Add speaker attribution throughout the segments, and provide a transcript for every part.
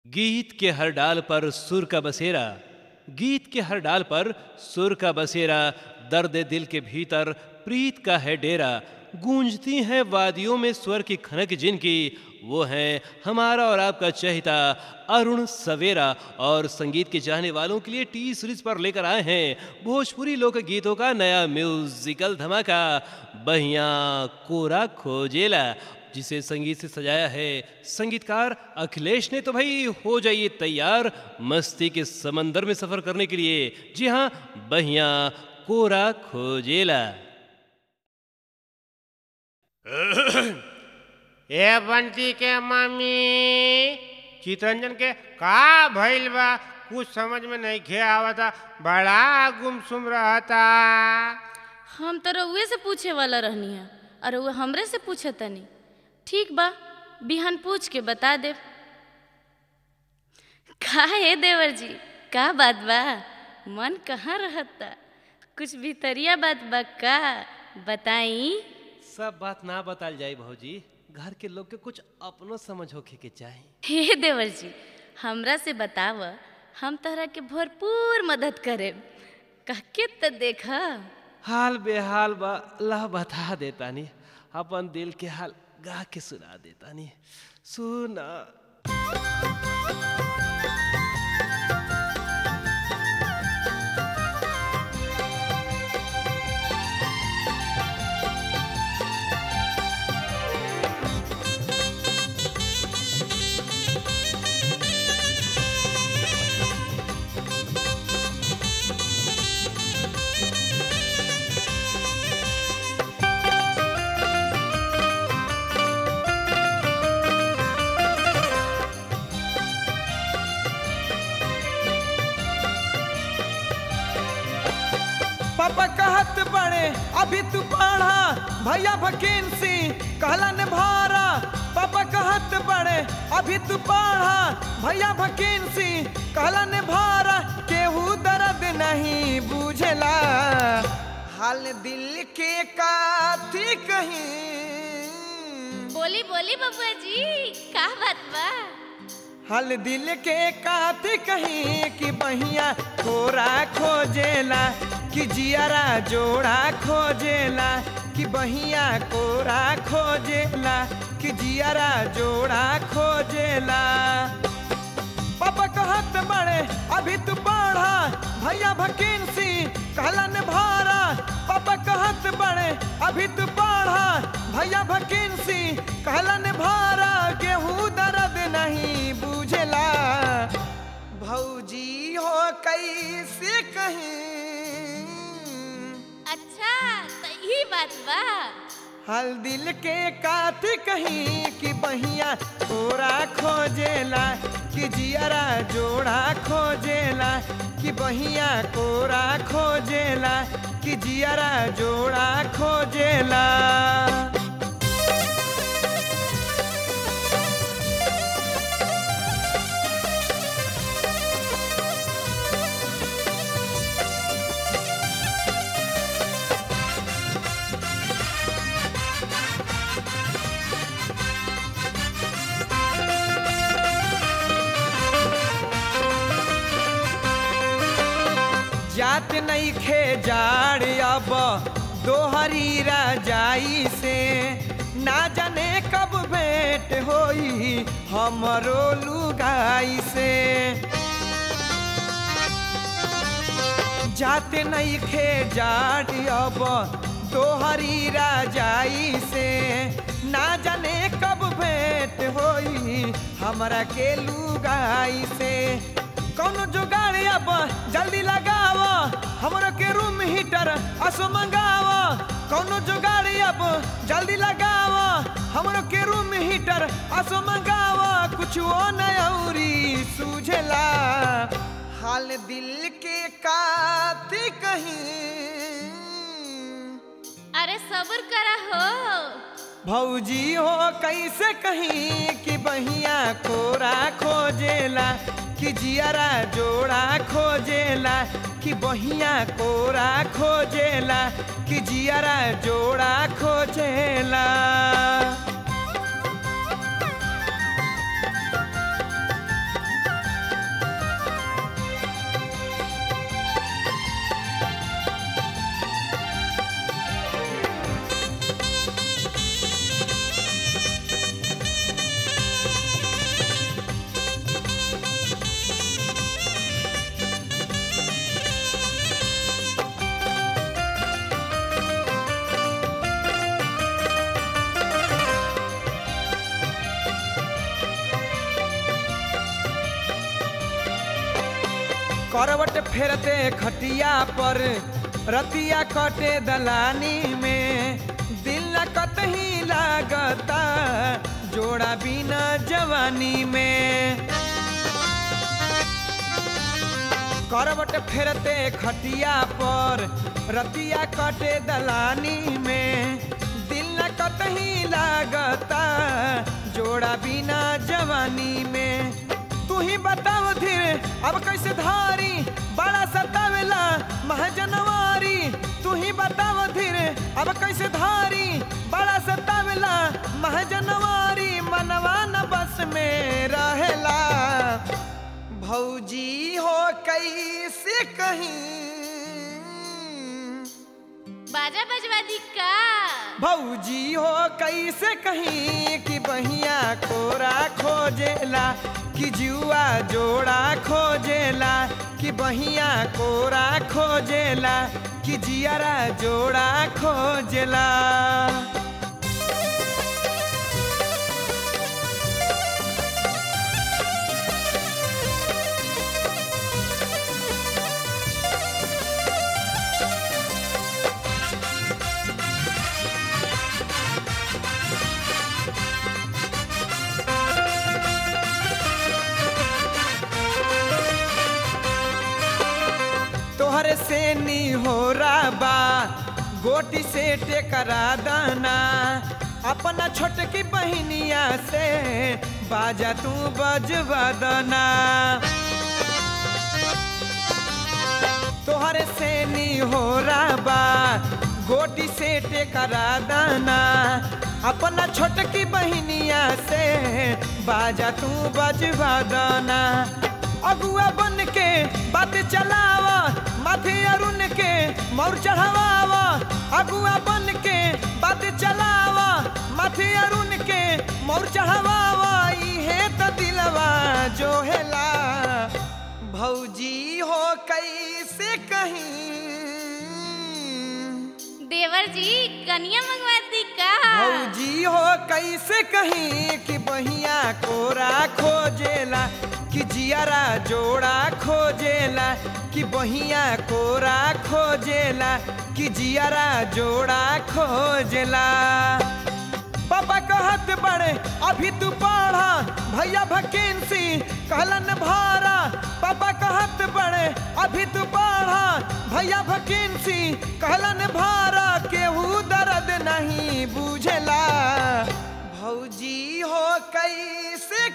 Speaker 1: गीत के हर डाल पर सुर का बसेरा गीत के हर डाल पर सुर का बसेरा दर्द दिल के भीतर प्रीत का है डेरा गूंजती हैं वादियों में स्वर की खनक जिनकी वो हैं हमारा और आपका चहिता अरुण सवेरा और संगीत के चाहने वालों के लिए टी सीरीज पर लेकर आए हैं भोजपुरी लोक गीतों का नया म्यूजिकल धमाका बहिया कोरा खोजेला जिसे संगीत से सजाया है संगीतकार अखिलेश ने तो भाई हो जाइए तैयार मस्ती के समंदर में सफर करने के लिए जी हाँ बहिया कोरा खोजेला
Speaker 2: ए बंटी के मम्मी चितरंजन के का भइल बा कुछ समझ में नहीं खे आवता बड़ा गुमसुम रहता
Speaker 3: हम तो रउए से पूछे वाला रहनी है और रउआ हमरे से पूछे तनी ठीक बा बिहान पूछ के बता देव का है देवर जी का बात बा मन कहाँ रहता कुछ भीतरिया बात बा का बताई
Speaker 1: सब बात ना बताल जाए भौजी घर के लोग के कुछ अपनो समझ होखे के चाही
Speaker 3: हे देवर जी हमरा से बताव हम तहरा के भरपूर मदद करे कहके तो देख
Speaker 1: हाल बेहाल बा ला बता देतानी अपन दिल के हाल गा के सुना देतानी सुना
Speaker 4: पापा कहत बड़े अभी तू पढ़ा भैया भकेंसी कहलन भारा पापा कहत बड़े अभी तू पढ़ा भैया भकेंसी कहलन भारा केहू दर्द नहीं बुझला हाल दिल के काथी कहीं
Speaker 3: बोली बोली बबुआ जी का बात बा
Speaker 4: हल दिल के कात कहीं कि बहिया कोरा खोजेला कि जियारा जोड़ा खोजेला कि बहिया कोरा खोजेला कि जियारा जोड़ा खोजेला पापा कहत बड़े अभी तू पढ़ा भैया भकेंसी कहलन भारा पापा कहत बड़े अभी तू पढ़ा भैया भकेंसी कहलन भारा गेहूँ दर्द नहीं बुझला भौजी हो कैसे कहीं
Speaker 3: अच्छा सही बात बा
Speaker 4: हल दिल के कात कहीं कि बहिया तोरा खोजेला कि जियरा जोड़ा खोजेला कि बहिया कोरा खोजेला कि जियरा जोड़ा खोजेला जात नहीं खे जाड़ अब दोहरी राजाई से ना जाने कब भेंट होई हमरो लुगाई से जाते नहीं खे जाड़ अब दोहरी राजाई से ना जाने कब भेंट होई हमरा के लुगाई से कौनो जुगाड़ अब जल्दी लगाव हमरो के रूम हीटर असो मंगाव कौनो जुगाड़ अब जल्दी लगाव हमरो के रूम हीटर असो मंगाव कुछ वो नौरी सूझला हाल दिल के काती कहीं
Speaker 3: अरे सब्र करा हो
Speaker 4: भौजी हो कैसे कहीं कि बहिया कोरा खोजेला कि जियरा जोड़ा खोजेला कि बहिया कोरा खोजेला कि जियरा जोड़ा खोजेला करवट फेरते खटिया पर रतिया कटे दलानी में दिल न कतही लागता जोड़ा बिना जवानी में करवट फेरते खटिया पर रतिया कटे दलानी में दिल न कतही लागता जोड़ा बिना जवानी में तू ही बताओ धीरे अब कैसे धारी बड़ा सतावेला महाजनवारी तू ही बताओ धीरे अब कैसे धारी बड़ा सतावेला महाजनवारी मनवा न बस में रहेला भौजी हो कैसे कहीं
Speaker 3: बाजा बजवा दी का
Speaker 4: भौजी हो कैसे कहीं कि बहिया कोरा खोजेला कि जुआ जोड़ा खोजेला कि बहिया कोरा खोजेला कि जियरा जोड़ा खोजेला तोहरे से नी हो बा गोटी से टेकरा दाना अपना छोटकी बहनिया से बाजा तू बजवा दना तोहरे से नी हो बा गोटी से टेकरा दाना अपना छोटकी बहनिया से बाजा तू बजवा दना अगुआ बन के बात चलावा माथे अरुण के मौर चढ़ावा अगुआ बन के बात चलावा माथे अरुण के मौर चढ़ावा इहे त दिलवा जो हेला भौजी हो कैसे कहीं
Speaker 3: देवर जी कनिया मंगवा दी का
Speaker 4: भौजी हो कैसे कहीं कि बहिया कोरा खोजेला कि जियारा जोड़ा खोजेला कि बहिया कोरा खोजेला कि जियारा जोड़ा खोजेला पापा कहत बड़े अभी तू पढ़ा भैया भकेंसी कहलन भारा पापा कहत बड़े अभी तू पढ़ा भैया भकेंसी कहलन भारा केहू दर्द नहीं बुझला भौजी हो कैसे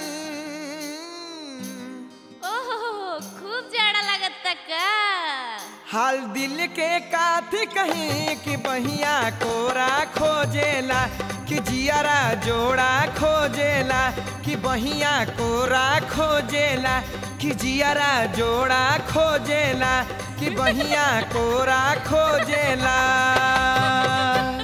Speaker 4: कहीं
Speaker 3: ओहो खूब जाड़ा लगता का
Speaker 4: हाल दिल के काथी कहीं कि बहिया कोरा खोजेला कि जियारा जोड़ा खोजेला कि बहिया कोरा खोजेला कि जियारा जोड़ा खोजेला कि बहिया कोरा खोजेला